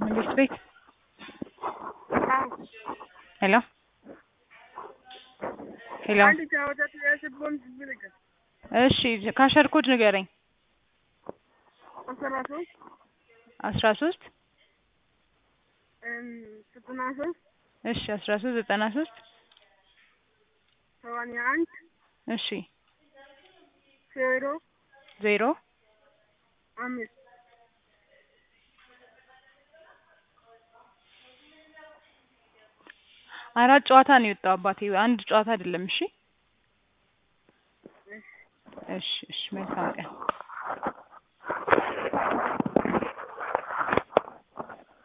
መንግስት ቤት አዎ ሄሎ ሄሎ አንድ ጨዋታ ተያዘብን ብልክ እሺ ካሸር ኮድ ንገረኝ አስራ ሶስት አስራ ሶስት ዘጠና ሶስት እሺ አስራ ሶስት ዘጠና ሶስት ሰማንያ አንድ እሺ ዜሮ ዜሮ አምስት አራት ጨዋታ ነው የወጣው አባቴ አንድ ጨዋታ አይደለም እሺ እሺ እሺ መልካም ቀን